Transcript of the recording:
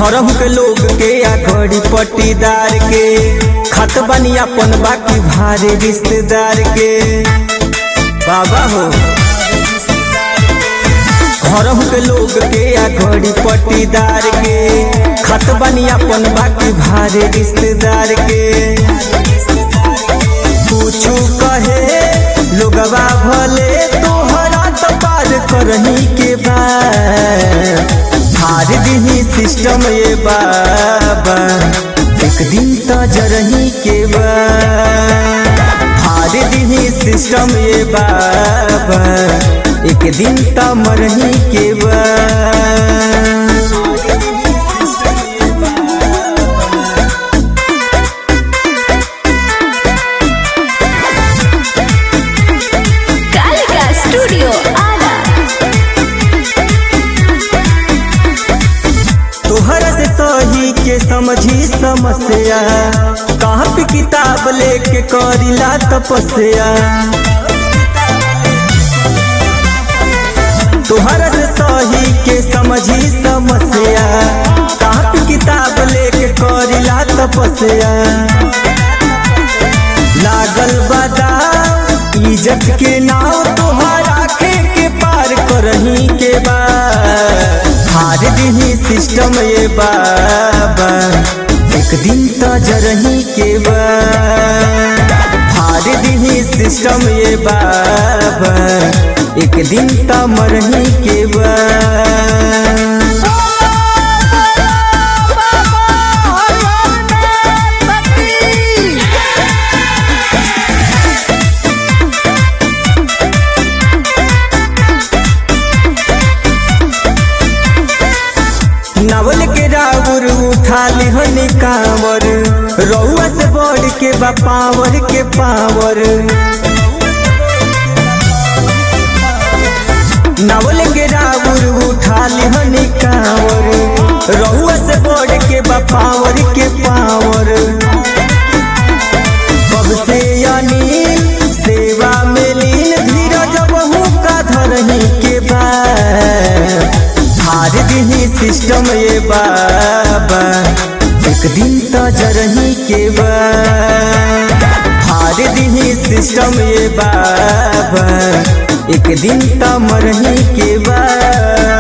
घरहू के लोग के या घड़ी पट्टीदार के खत बनी अपन बाकी भारे रिश्तेदार के बाबा हो घरहू के लोग के या घड़ी पट्टीदार के खत बनी अपन बाकी भारे रिश्तेदार के कुछ कहे लोगवा भले तोहरा तो पार करही के बाद हार दिही सिस्टम ये बाबा एक दिन तो जरही के बाद हार दिही सिस्टम ये बाबा एक दिन तो मरही के बाद कालिका स्टूडियो आरा तोहरा से सही के समझी समस्या कहाँ पे किताब लेके करिला तपस्या तोहरा से सही के समझी समस्या कहाँ पे किताब लेके करिला तपस्या लागल बादाम इज्जत के नाव तोहरा खे के पार करही के बाद हार दिही सिस्टम ये बाबा एक दिन तो जरही के बाद हार दिही सिस्टम ये बाबा एक दिन तो मरही के बाद नवल के राउर उठा लिहन कांवर रउआ से बढ़ के बा पावर के पावर नवल के राउर उठा लिहन कांवर रउआ से बढ़ के बा पावर के पावर कब से यानी सेवा में लीन धीरज बहु का धरही के बाद हार दिही सिस्टम ये बाबा एक दिन तो जरही के बाद हार दिही सिस्टम ये बाबा एक दिन तो मरही के बाद